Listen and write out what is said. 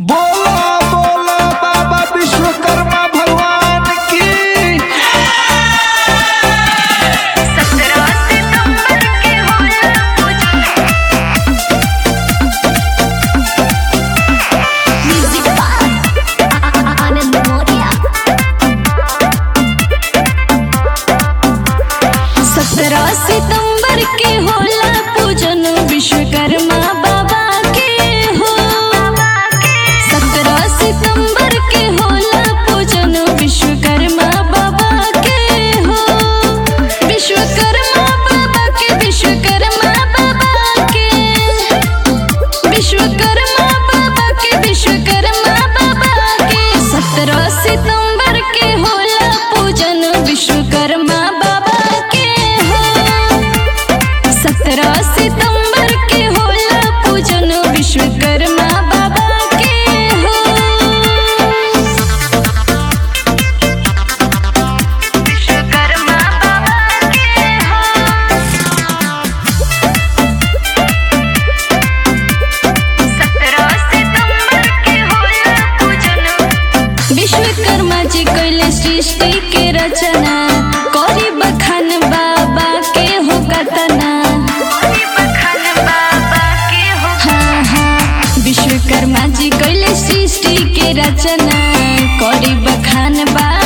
बोलो बोलो बाबा विश्वकर्मा भगवान की सत्रह सितंबर के होला म्यूजिक बाय आनंद मोरिया सत्रह सितंबर के होला पूजन विश्वकर्मा बाबा के हो सत्रह सितंबर के होला पूजन विश्वकर्मा बाबा के हो विश्वकर्मा बाबा के विश्वकर्मा बाबा के विश्वकर्मा बाबा के विश्वकर्मा बाबा के सत्रह सितंबर के होला पूजन विश्वकर्मा बाबा के हो सत्रह सितंबर के होला पूजन विश्वकर्मा बाबा के हो विश्वकर्मा बाबा के हो सत्रह सितंबर के होला पूजन विश्वकर्मा जी कैले सृष्टि के रचना करी बखान बाबा के हो कतना हाँ हाँ विश्वकर्मा जी कैले सृष्टि के रचना करी बखान बाबा